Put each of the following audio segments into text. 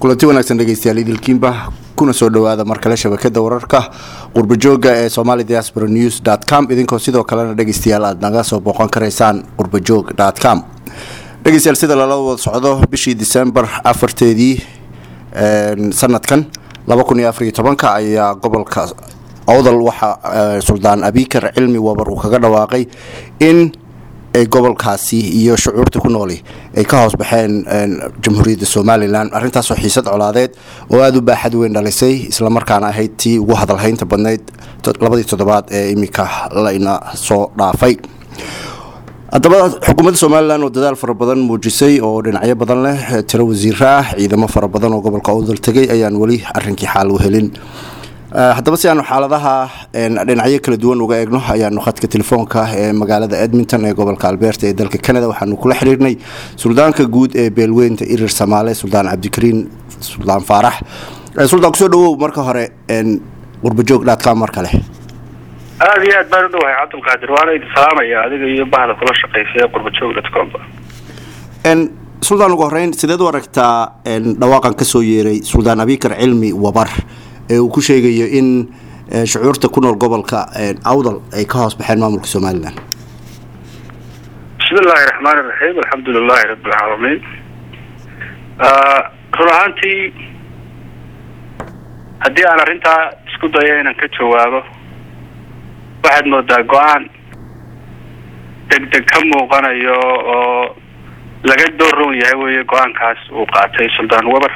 kulanti wanaagsan dhegeystayaal idilkiinba kuna soo dhawaada mar kale shabakada wararka qurbajooga ee somali diaspora news com idinkoo sidoo kalena dhegeystayaal aad naga soo booqan karaysaan qurbajoog com dhegeystayaal sida lala wada socdo bishii disembar afarteedii sanadkan laba kun iyo afariyo tobanka ayaa gobolka awdal waxaa suldaan abikar cilmi wabar uu kaga dhawaaqay in ay gobolkaasi iyo shucuurta ku nooli ay ka hoos baxeen jamhuuriyadda somalilan arrintaasoo xiisad colaadeed oo aada u baaxad weyn dhalisay islamarkaana ahayd tii ugu hadalhaynta badnayd labadii toddobaad ee iminka layna soo dhaafay haddaba xukuumadda somalilan oo dadaal fara badan muujisay oo dhinacyo badan leh tiro wasiiro ah ciidamo fara badan oo gobolka awdal tegay ayaan weli arrinkii xaal u helin haddaba si aanu xaaladaha dhinacyo kala duwan uga eegno ayaanu khadka telefoonka ee magaalada edmonton ee gobolka alberta ee dalka canada waxaanu kula xiriirnay suldaanka guud ee beelweynta irir samaale suldaan cabdikariin suldaan faarax suldaan kusoo dhawow marka hore qurbajoog dhaadka mar kale aada iyo aad baan u dhawahay cabdulqaadir waana idin salaamaya adiga iyo bahda kula shaqeysa ee qurbajoog dotcomba suldaan ugu horeyn sideed u aragtaa dhawaaqan kasoo yeeray suldaan abikar cilmi wabar ee uu ku sheegayo in shucuurta ku nool gobolka awdal ay ka hoos baxeen maamulka somalilan bismi illaahi raxmaan iraxiim alxamdu lilahi rabi alcaalamiin run ahaantii haddii aan arrintaa isku dayo inaan ka jawaabo waxaad moodaa go-aan degdeg ka muuqanayo oo laga doorroon yahay weeye go-aankaas uu qaatay suldaan weber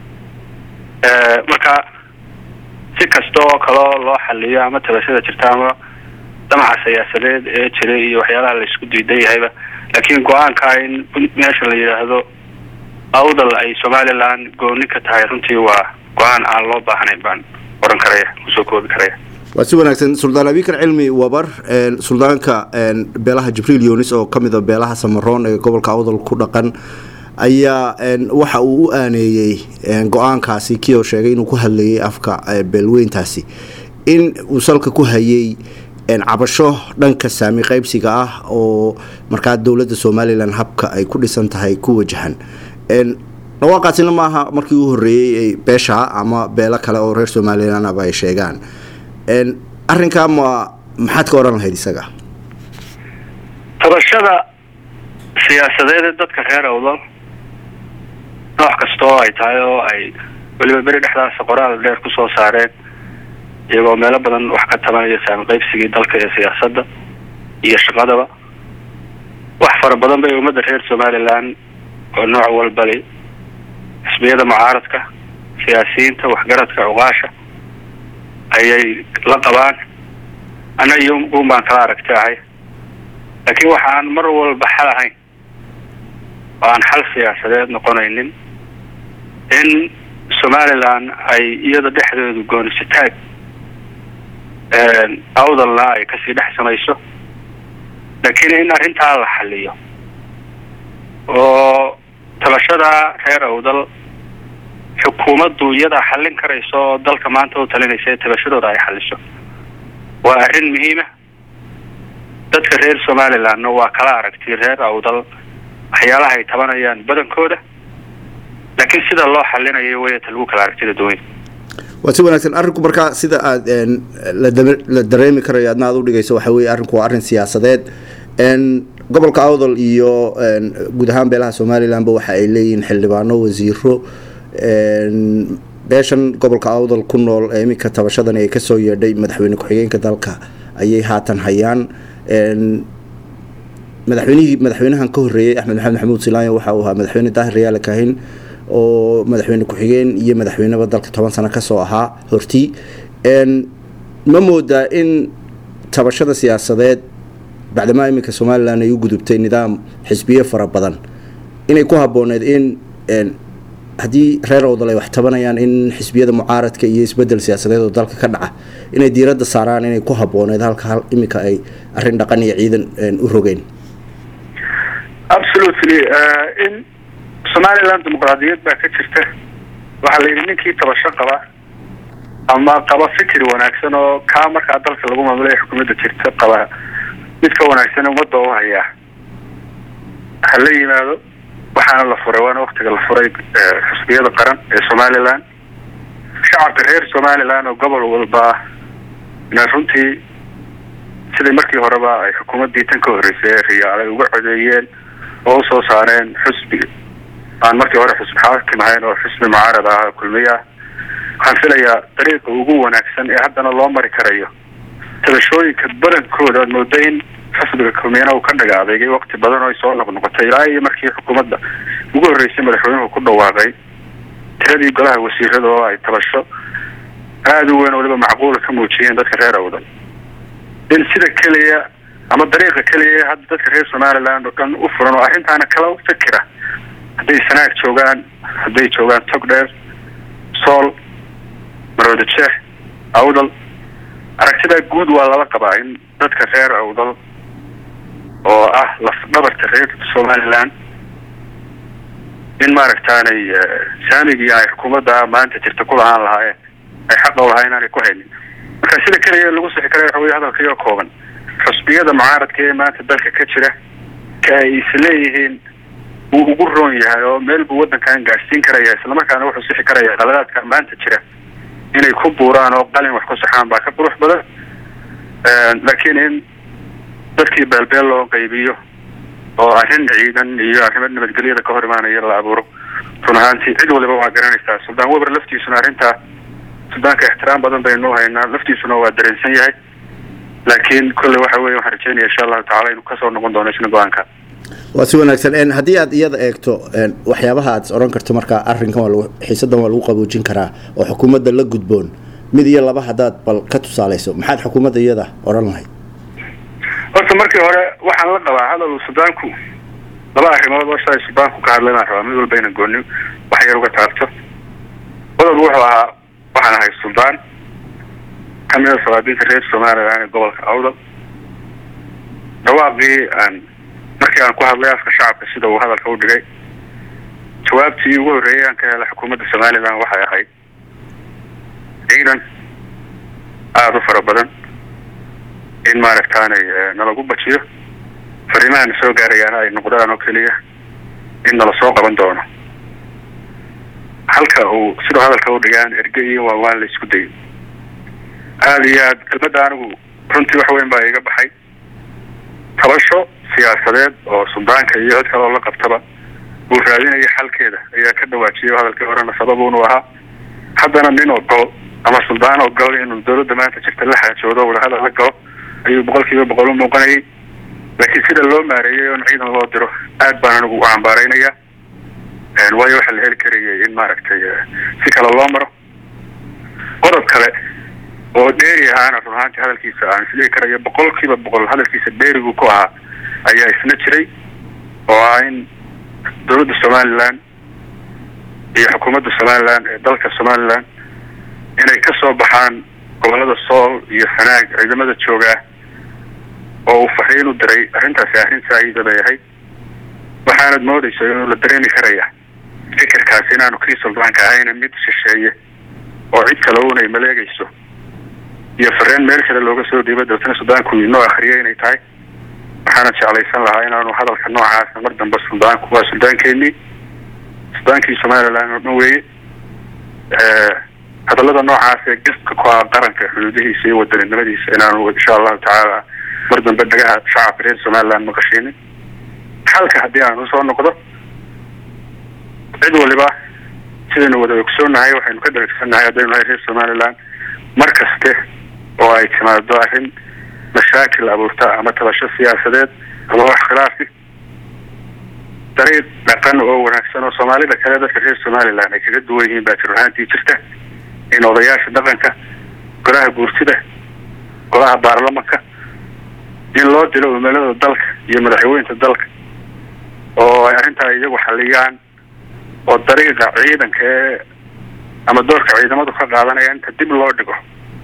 marka si kasta oo kaleo loo xaliyo ama tabashada jirta ama damaca siyaasadeed ee jiray iyo waxyaalaha la isku diidan yahayba laakiin go-aanka in meesha la yidhaahdo awdal ay somalilan gooni ka tahay runtii waa go-aan aan loo baahnayn baan oran karaya kusoo koobi karaya waa si wanaagsan suldaan abikar cilmi wabar suldaanka beelaha jibriil yunis oo kamid a beelaha samaroon ee gobolka awdal ku dhaqan ayaa waxa uu u aaneeyey go-aankaasi kii oo sheegay inuu ku hadlayay afka beelweyntaasi in uu salka ku hayay cabasho dhanka saami qaybsiga ah oo markaa dowladda somalilan habka ay ku dhisan tahay ku wajahan dhawaaqaasina maaha markii u horeeyey beesha ama beelo kale oo reer somalilanaba ay sheegaan arrinkaa ma maxaad ka oran lahayd isaga tabashada siyaasadeed ee dadka reer awdal nooc kasta oo ay tahay oo ay weliba beri dhexdaasa qoraal dheer kusoo saareen iyagoo meelo badan wax ka tabanaya saami qaybsigii dalka iyo siyaasadda iyo shaqadaba wax fara badan bay ummadda reer somalilan oo nooc walbali xisbiyada mucaaradka siyaasiyiinta waxgaradka cuqaasha ayay la qabaan ana iyo un baan kala aragti ahay laakiin waxaan mar walba xal ahayn oo aan xal siyaasadeed noqonaynin in somalilan ay iyada dhexdeedu goonisitaag awdalna ay kasii dhex samayso laakiin in arrintaa la xaliyo oo tabashada reer awdal xukuumaddu iyadaa xallin karayso oo dalka maanta u talinaysa ee tabashadooda ay xaliso waa arrin muhiima dadka reer somalilandna waa kala aragti reer awdal waxyaalaha ay tabanayaan badankooda laakiin sida loo xalinayo weyata lagu kala aragtida duwan waa si wanaagsan arrinku markaa sida aada la dareemi karayo adna aad u dhigayso waxa weye arrinku waa arrin siyaasadeed gobolka awdal iyo guud ahaan beelaha somalilanba waxa ay leeyihiin xildhibaano wasiiro beeshan gobolka awdal ku nool ee iminka tabashadani ay kasoo yeedhay madaxweyne ku-xigeenka dalka ayay haatan hayaan madaxweynihii madaxweynahan ka horeeyey axmed maxamed maxamuud silaanya waxa uu ahaa madaxweyne daahir rayaale kahin oo madaxweyne ku-xigeen iyo madaxweyneba dalka toban sano kasoo ahaa hortii ma moodaa in tabashada siyaasadeed bacdamaa iminka somalilan ay u gudubtay nidaam xisbiye fara badan inay ku habooneed in haddii reer awdal ay wax tabanayaan in xisbiyada mucaaradka iyo isbedel siyaasadeed oo dalka ka dhaca inay diiradda saaraan inay ku habooneed halka iminka ay arrin dhaqan iyo ciidan u rogeen absolutely in somaliland dimuqraadiyad baa ka jirta waxaa la yidhi ninkii tabasho qaba ama qaba fikir wanaagsan oo kaa markaa dalka lagu maamulaya xukuumadda jirta qaba mid ka wanaagsan ummadda u hayaa ha la yimaado waxaana la furay waana waktiga la furay xusbiyada qaran ee somalilan shacabka reer somalilan oo gobol walba ina runtii sidii markii horeba ay xukuumaddii tan ka horreysay ee riyaal ay uga codeeyeen oo usoo saareen xusbi aan markii hore xusbi xaakim ahayn oo xusbi mucaarad ah kulmiye ah waxaan filayaa dariiqa ugu wanaagsan ee haddana loo mari karayo tabashooyinka badankooda aad mooda in xisbiga kulmiyana uu ka dhaga adeegay wakti badan oo ay soo noqnoqotay ilaa iyo markii xukuumadda ugu horreysay madaxweynuhu ku dhawaaqay tiradii golaha wasiirada oo ay tabasho aada u weyn waliba macquula ka muujiyeen dadka reer awdan in sida keliya ama dariiqa keliya hadda dadka reer somaliland oo dhan u furan oo arrintaana kala fikira hadday sanaag joogaan hadday joogaan togdheer sool marwada jeex awdal aragtidaa guud waa lala qabaa in dadka reer awdal oo ah lafdhabarta reer somaliland in maaragtaanay saamigii ay xukuumadda maanta jirta ku lahaan lahaayeen ay xaqa u lahaa inaanay ku haynin marka sida keliya lagu sixi kara waxa wey hadalkaiyo kooban xusbiyada mucaaradka ee maanta dalka ka jira ka ay isleeyihiin wuu ugu roon yahay oo meel buu waddankan gaadhsiin karaya islamarkaana wuxuu sixi karaya qaladaadka maanta jira inay ku buuraan oo qalin wax ku saxaan baa ka qurux badan laakiin in dadkii beelbeel loo qaybiyo oo arrin ciidan iyo arrimo nabadgelyada ka hor imaanaya la abuuro run ahaantii cid waliba waa garanaysaa suldaan weber laftiisuna arrintaa suldaanka ixtiraam badan baynu haynaa laftiisuna waa dareensan yahay laakiin kolley waxa weye waxaan rajeynaya insha allahu tacala inuu kasoo noqon doono isna go-aanka waa si wanaagsan haddii aad iyada eegto waxyaabaha aad is odhan karto markaa arrinkan waa xiisadan waa lagu qaboojin karaa oo xukuumadda la gudboon mid iyo laba haddaad bal ka tusaalayso maxaad xukuumadda iyada odhan lahayd horta markii hore waxaan la qabaa hadal suldaanku laba arrimood oo shalay suldaanku ka hadlay baan rabaa mid walba ina gooni wax yar uga taabto qodob wuxuu ahaa waxaan ahay suldaan kamida sabaabinta reer somalilan ee gobolka awdal dhawaaqii aan markii aan ku hadlay afka shacabka sida uu hadalka u dhigay jawaabtii ugu horreeyay aan ka helay xukuumadda somalilan waxay ahayd ciidan aada u fara badan in maaragtaanay nalagu bajiyo fariimahana soo gaarayaana ay noqdaan oo keliya in nala soo qaban doono halka uu siduu hadalka u dhigaan erge iyo waawaan la isku dayo aada iyo aad kelmadda anigu runtii wax weyn baa iga baxay tabasho siyaasadeed oo suldaanka iyo cid kale oo la qabtaba uu raadinaya xalkeeda ayaa ka dhawaajiyay hadalkii horena sababuunu ahaa haddana nin ogol ama suldaan ogol inuu dawladda maanta jirta la xaajoodo wadahadal la galo ayuu boqol kiiba boqol u muuqanayay laakiin sida loo maareeyay oon ciidan loo diro aad baan anigu u cambaaraynaya waayo waxaa la heli karayay in maaragtay si kale loo maro qodob kale oo dheeri ahaana run ahaantii hadalkiisa aan isdhigi karayo boqol kiiba boqol hadalkiisa dheerigu ku ahaa ayaa isna jiray oo ah in dawladda somalilan iyo xukuumadda somalilan ee dalka somalilan inay ka soo baxaan gobolada sool iyo sanaag ciidamada joogaa oo uu fariin u diray arrintaasi arrin saa-iida bay ahayd waxaanad moodayso inuu la dareemi karaya fikirkaasi inaanu kii suldaanka ahayna mid shisheeye oo cid kale unay maleegayso iyo fareen meel kale looga soo dhiiba dabtana suldaanku inoo akriyay inay tahay waxaana jeclaysan lahaa inaanu hadalka noocaasa mar dambe suldaanku waa suldaankeenii suldaankii somalilan oo dhan weeye hadallada noocaas ee gaska ku ah qaranka xuduudihiisa iyo wadaninimadiisa inaanu insha allahu tacaala mar dambe dhagaha shacabka reer somaliland maqashiinin xalka haddii aan usoo noqdo cid waliba sidaynu wada ogsoonahay waxaynu ka dharagsannahay haddaynu nahay reer somaliland mar kaste oo ay timaado arrin mashaakil abuurta ama tabasho siyaasadeed ama wax khilaafi dariiq dhaqan oo wanaagsan oo soomaalida kale dadka reer somaliland ay kaga duwan yihiin baa jir ahaantii jirta in odayaasha dhaqanka golaha guurtida golaha baarlamanka in loo dilo umalada dalka iyo madaxweynta dalka oo ay arrintaa iyagu xaliyaan oo dariiqa ciidanka ee ama doorka ciidamadu ka qaadanaya inta dib loo dhigo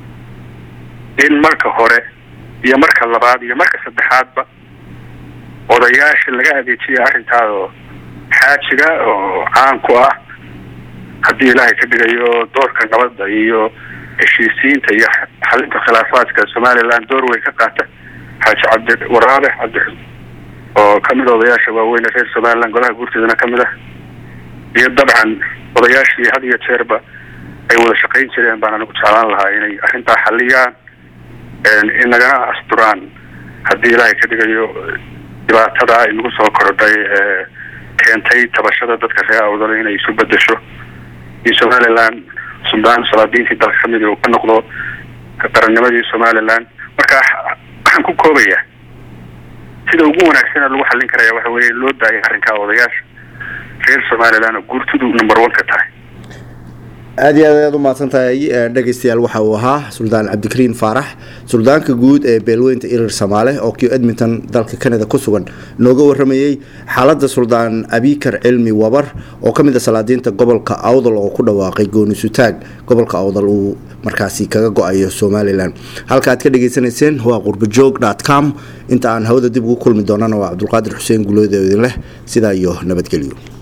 in marka hore iyo marka labaad iyo marka saddexaadba odayaasha laga adeejiya arrintaada oo xaajiga oo caan ku ah haddii ilaahay ka dhigayo doorka nabadda iyo heshiisiinta iyo xalinta khilaafaadka somaliland door weyn ka qaata xaaji cabdi waraabe cabdi oo kamid odayaasha waaweyne reer somaliland golaha guurteedana kamid ah iyo dabcan odayaashii had iyo jeerba ay wada shaqayn jireen baan anigu jeclaan lahaa inay arrintaa xaliyaan in nagana asturaan haddii ilaahay ka dhigayo dhibaatada ay nagu soo korodhay ee keentay tabashada dadka reer awdal inay isu bedesho in somaliland suldaan salaadiintii dalka kamid uu ka noqdo qarannimadii somaliland marka waxaan ku koobayaa sida ugu wanaagsana lagu xallin karaya waxa weeye loo daayay arrinkaa odayaasha reer somaliland oo guurtidu number one ka tahay aada iyo aad ayaad u mahadsan tahay dhegeystayaal waxa uu ahaa suldaan cabdikariin faarax suldaanka guud ee beelweynta irir samaale oo kio edmonton dalka canada ku sugan nooga waramayey xaaladda suldaan abikar cilmi wabar oo ka mid a salaadiinta gobolka awdal oo ku dhawaaqay goonisutaag gobolka awdal uu markaasi kaga go-ayo somalilan halka aad ka dhegeysanayseen waa qurbajoog dot com inta aan hawada dib ugu kulmi doonana waa cabdulqaadir xuseen gulood oo idin leh sidaa iyo nabadgelyo